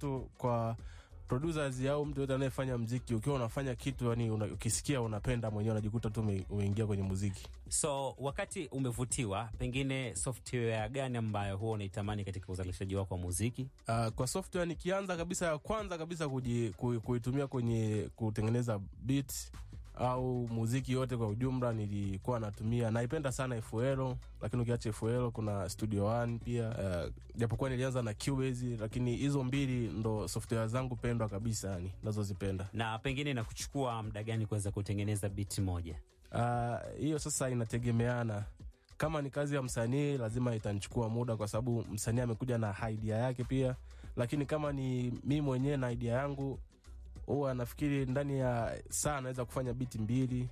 tu kwa producers au mtu yote anayefanya mziki ukiwa unafanya kitu yani una, ukisikia unapenda mwenyewe unajikuta tu ume- umeingia kwenye muziki So wakati umevutiwa, pengine software gani ambayo huwa unaitamani katika uzalishaji wako wa muziki? Uh, kwa software nikianza kabisa ya kwanza kabisa kuji, ku, kuitumia kwenye kutengeneza beat au muziki yote kwa ujumla nilikuwa natumia naipenda sana FL lakini ukiacha FL kuna Studio One pia uh, japokuwa nilianza na Cubase lakini hizo mbili ndo software zangu pendwa kabisa yani nazozipenda na pengine na kuchukua muda gani kuweza kutengeneza biti moja? Ah, hiyo sasa inategemeana kama ni kazi ya msanii lazima itanichukua muda kwa sababu msanii amekuja na idea yake pia lakini kama ni mi mwenyewe na idea yangu huwa nafikiri ndani ya saa naweza kufanya biti mbili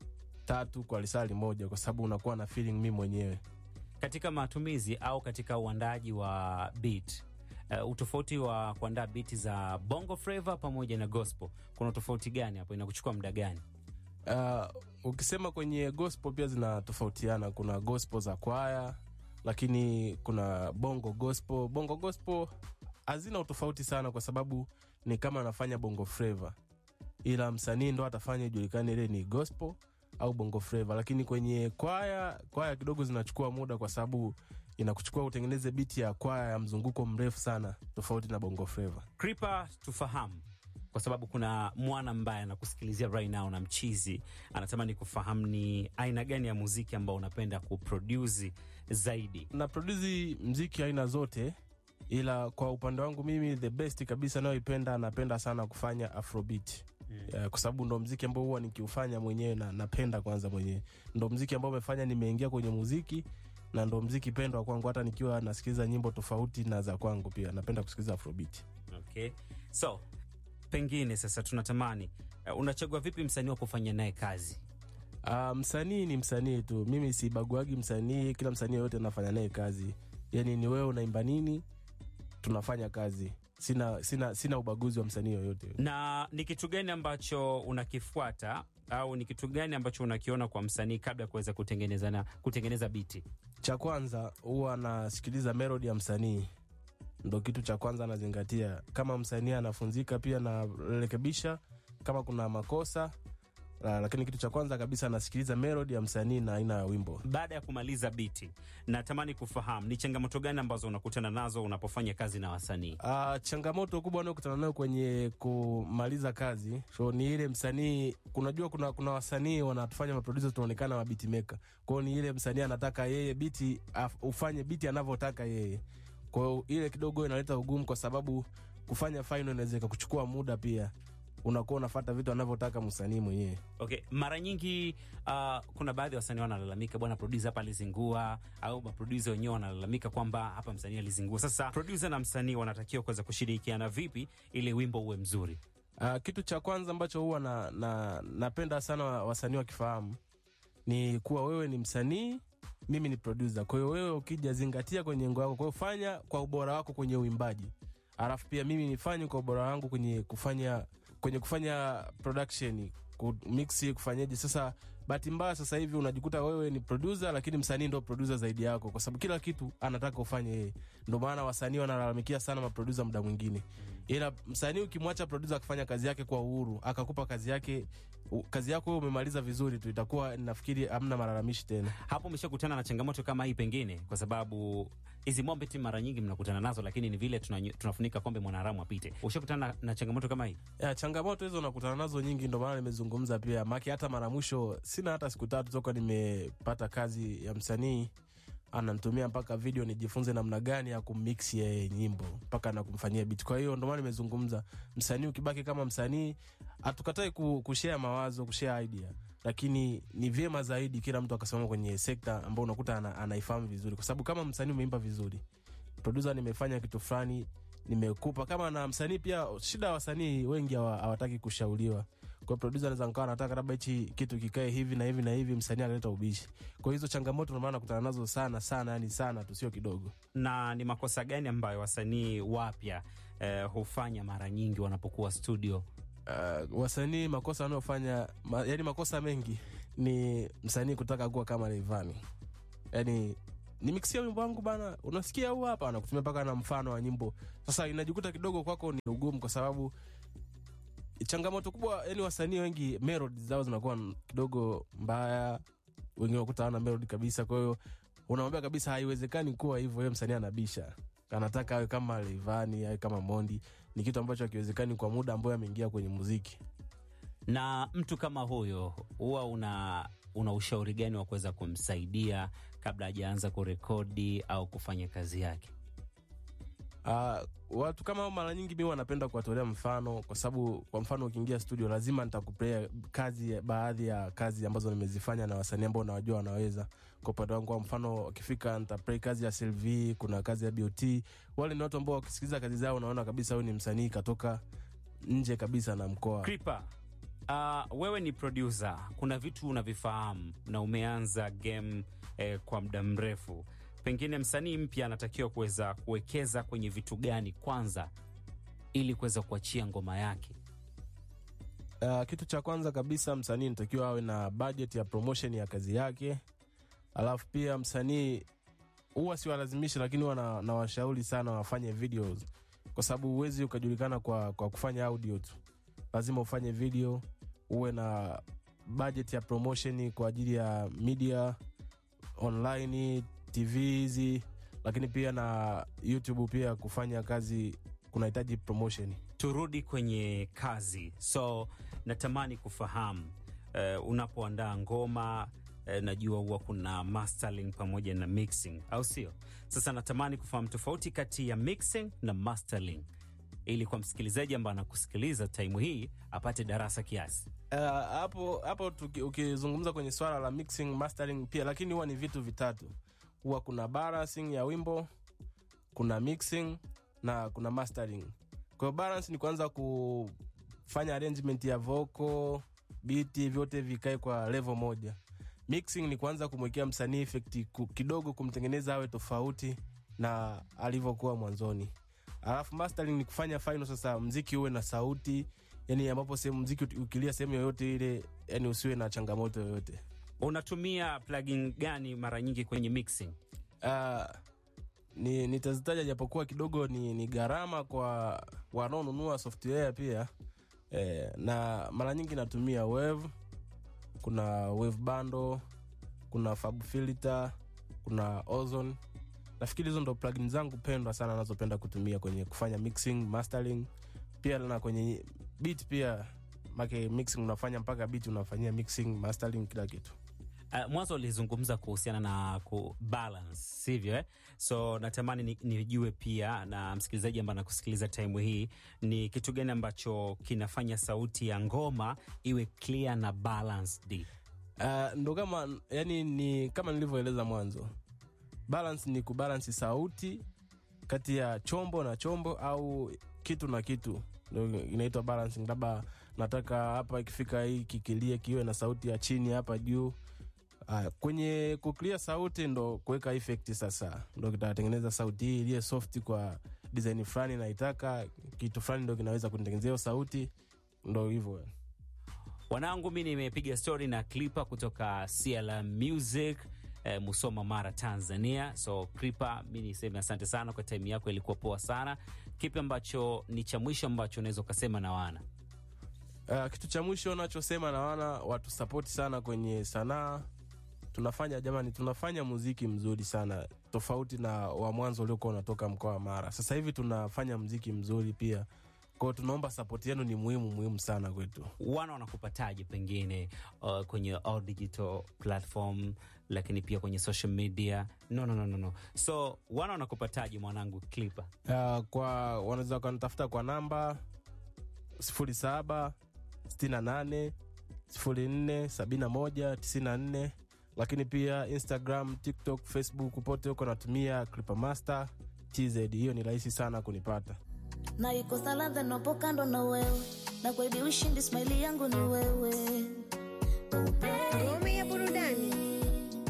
tatu kwa lisali moja kwa sababu unakuwa na feeling mi mwenyewe Katika matumizi au katika uandaji wa beat uh, utofauti wa kuandaa biti za bongo flava pamoja na gospel, kuna utofauti gani hapo? Inakuchukua muda gani? Uh, ukisema kwenye gospel pia zinatofautiana. Kuna gospel za kwaya, lakini kuna bongo gospel. Bongo gospel hazina utofauti sana, kwa sababu ni kama anafanya bongo flava, ila msanii ndo atafanya ijulikane ile ni gospel au bongo flava. Lakini kwenye kwaya, kwaya kidogo zinachukua muda, kwa sababu inakuchukua utengeneze biti ya kwaya ya mzunguko mrefu sana, tofauti na bongo flava. Kripa, tufahamu kwa sababu kuna mwana ambaye anakusikilizia right now na mchizi anatamani kufahamu ni aina gani ya muziki ambao unapenda kuproduce zaidi. na produsi mziki aina zote ila kwa upande wangu mimi the best kabisa nayoipenda napenda sana kufanya afrobeat mm. kwa sababu ndo mziki ambao huwa nikiufanya mwenyewe na napenda kwanza mwenyewe ndo mziki ambao umefanya nimeingia kwenye muziki na ndo mziki pendwa kwangu hata nikiwa nasikiliza nyimbo tofauti na za kwangu pia napenda kusikiliza afrobeat Okay, so pengine sasa tunatamani uh, unachagua vipi msanii wa kufanya naye kazi? Uh, msanii ni msanii tu mimi sibaguagi msanii kila msanii yoyote nafanya naye kazi yani ni wewe unaimba nini tunafanya kazi sina, sina, sina ubaguzi wa msanii yoyote na ni kitu gani ambacho unakifuata au ni kitu gani ambacho unakiona kwa msanii kabla ya kuweza kutengeneza na kutengeneza biti? cha kwanza huwa nasikiliza melodi ya msanii ndo kitu cha kwanza nazingatia kama msanii anafunzika pia narekebisha kama kuna makosa la, lakini kitu cha kwanza kabisa nasikiliza melodi ya msanii na aina ya wimbo Baada ya kumaliza biti, natamani kufahamu ni changamoto gani ambazo unakutana nazo unapofanya kazi na wasanii? Uh, changamoto kubwa unayokutana nayo kwenye kumaliza kazi so ni ile msanii kunajua kuna, kuna wasanii wanatufanya maprodusa tunaonekana mabiti meka kwao ni ile msanii anataka yeye biti af, ufanye biti anavyotaka yeye kwao ile kidogo inaleta ugumu kwa sababu kufanya final inaweza ikakuchukua muda pia unakuwa unafata vitu anavyotaka msanii mwenyewe Okay, mara nyingi uh, kuna baadhi ya wasanii wanalalamika, bwana producer hapa alizingua, au maproducer wenyewe wanalalamika kwamba hapa msanii alizingua. Sasa producer na msanii wanatakiwa kuweza kushirikiana vipi ili wimbo uwe mzuri? Uh, kitu cha kwanza ambacho huwa na, na, napenda sana wa- wasanii wakifahamu ni kuwa wewe ni msanii mimi ni producer kwa hiyo wewe ukija zingatia kwenye ngo yako kwa hiyo fanya kwa ubora wako kwenye uimbaji alafu pia mimi nifanye kwa ubora wangu kwenye kufanya kwenye kufanya production kumixi kufanyaje sasa bahati mbaya sasa hivi unajikuta wewe ni producer lakini msanii ndo producer zaidi yako kwa sababu kila kitu anataka ufanye yeye ndo maana wasanii wanalalamikia sana maproducer muda mwingine ila msanii ukimwacha producer akifanya kazi yake kwa uhuru akakupa kazi yake u- kazi yako wewe umemaliza vizuri tu itakuwa nafikiri hamna malalamishi tena Hapo umeshakutana na changamoto kama hii pengine, kwa sababu hizi mombe ti mara nyingi mnakutana nazo, lakini ni vile tunanyo- tunafunika kombe mwanaharamu apite. Ushakutana na, na changamoto kama hii? ya, changamoto hizo nakutana nazo nyingi ndo maana nimezungumza pia maki hata mara mwisho sina hata siku tatu toka nimepata kazi ya msanii ananitumia mpaka video nijifunze namna gani ya kummix yeye nyimbo mpaka na kumfanyia bit kwa hiyo ndo maana nimezungumza msanii ukibaki kama msanii hatukatai ku, kushare mawazo kushare idea lakini ni vyema zaidi kila mtu akasimama kwenye sekta ambao unakuta ana, anaifahamu vizuri kwa sababu kama msanii umeimba vizuri producer nimefanya kitu fulani nimekupa kama na msanii pia shida ya wasanii wengi hawa- hawataki kushauriwa kwa producer anaweza nikawa anataka labda hichi kitu kikae hivi na hivi na hivi msanii akaleta ubishi kwa hizo changamoto ndio maana nakutana nazo sana sana yani sana tu sio kidogo na ni makosa gani ambayo wasanii wapya eh, hufanya mara nyingi wanapokuwa studio? uh, wasanii makosa wanaofanya ma, yani makosa mengi ni msanii kutaka kuwa kama Rayvanny yani nimikisia wimbo wangu bana unasikia huu hapa anakutumia mpaka na mfano wa nyimbo sasa inajikuta kidogo kwako ni ugumu kwa sababu changamoto kubwa yani wasanii wengi melody zao zinakuwa kidogo mbaya wengine wakuta hawana melody kabisa kwa hiyo unamwambia kabisa haiwezekani kuwa hivyo yeye msanii anabisha anataka awe kama Rayvanny awe kama Mondi ni kitu ambacho hakiwezekani kwa muda ambayo ameingia kwenye muziki Na mtu kama huyo huwa una una ushauri gani wa kuweza kumsaidia kabla hajaanza kurekodi au kufanya kazi yake? Uh, watu kama hao mara nyingi mi wanapenda kuwatolea mfano kwa sababu kwa mfano ukiingia studio lazima nitakupea kazi baadhi ya kazi ambazo nimezifanya na wasanii ambao nawajua wanaweza kwa upande wangu kwa mfano akifika nitaplay kazi ya Sylvie kuna kazi ya BOT wale ni watu ambao wakisikiliza kazi zao unaona kabisa huyu ni msanii katoka nje kabisa na mkoa Kripa, uh, wewe ni producer, kuna vitu unavifahamu na umeanza game eh, kwa muda mrefu. Pengine msanii mpya anatakiwa kuweza kuwekeza kwenye vitu gani kwanza ili kuweza kuachia ngoma yake? Uh, kitu cha kwanza kabisa msanii natakiwa awe na budget ya promotion ya kazi yake alafu pia msanii huwa siwalazimishi lakini huwa na- nawashauri sana wafanye videos kwa sababu huwezi ukajulikana kwa, kwa kufanya audio tu lazima ufanye video uwe na budget ya promotion kwa ajili ya media online tv hizi lakini pia na youtube pia kufanya kazi kunahitaji promotion Turudi kwenye kazi. So natamani kufahamu uh, unapoandaa ngoma uh, najua huwa kuna mastering pamoja na mixing, au sio? Sasa natamani kufahamu tofauti kati ya mixing na mastering, ili kwa msikilizaji ambaye anakusikiliza taimu hii apate darasa kiasi. Uh, hapo hapo tuki- ukizungumza kwenye swala la mixing mastering pia lakini huwa ni vitu vitatu huwa kuna balancing ya wimbo kuna mixing na kuna mastering kwa hiyo balance ni kuanza kufanya arrangement ya vocal biti vyote vikae kwa level moja mixing ni kuanza kumwekea msanii effect ku- kidogo kumtengeneza awe tofauti na alivyokuwa mwanzoni alafu mastering ni kufanya final sasa mziki uwe na sauti yani ambapo sehemu mziki uki- ukilia sehemu yoyote ile yani usiwe na changamoto yoyote Unatumia plugin gani mara nyingi kwenye mixing? uh, ni nitazitaja japokuwa kidogo ni, ni gharama kwa wanaonunua software pia eh, na mara nyingi natumia wave kuna wave bando kuna fab filter kuna ozone nafikiri hizo ndo plugin zangu pendwa sana nazopenda kutumia kwenye kufanya mixing mastering pia na kwenye beat pia make mixing unafanya mpaka beat unafanyia mixing mastering kila kitu Uh, mwanzo ulizungumza kuhusiana na ku balance sivyo eh? So natamani ni- nijue pia na msikilizaji ambaye anakusikiliza time hii ni kitu gani ambacho kinafanya sauti ya ngoma iwe clear na balanced. Uh, ndo kama yani ni kama nilivyoeleza mwanzo balance ni kubalansi sauti kati ya chombo na chombo au kitu na kitu ndo inaitwa balancing labda nataka hapa ikifika hii kikilia kiwe na sauti ya chini hapa juu uh, kwenye kuclear sauti ndo kuweka effect sasa ndo kitatengeneza sauti hii iliye soft kwa design fulani naitaka kitu fulani ndo kinaweza kunitengenezea hiyo sauti ndo hivyo Wanangu, mi nimepiga story na Clipper kutoka CLM Music eh, Musoma, Mara, Tanzania. So Clipper, mi niseme asante sana kwa time yako, ilikuwa poa sana. Kipi ambacho ni cha mwisho ambacho unaweza ukasema na wana Uh, kitu cha mwisho nachosema na wana watu sapoti sana kwenye sanaa tunafanya jamani tunafanya muziki mzuri sana tofauti na wa mwanzo uliokuwa unatoka mkoa wa mara sasa hivi tunafanya mziki mzuri pia kwao tunaomba sapoti yenu ni muhimu muhimu sana kwetu wana wanakupataje pengine uh, kwenye all digital platform lakini pia kwenye social media no, no, no, no, no. so wana wanakupataje mwanangu Clipper? uh, kwa wanaweza wakanitafuta kwa namba 07 68 04 71 94 lakini pia instagram tiktok facebook pote huko natumia clipamaster tz hiyo ni rahisi sana kunipata na ikosa ladha napo kando na wewe na kwaidi ushindi smaili yangu ni wewe oh, baby. Ngome ya burudani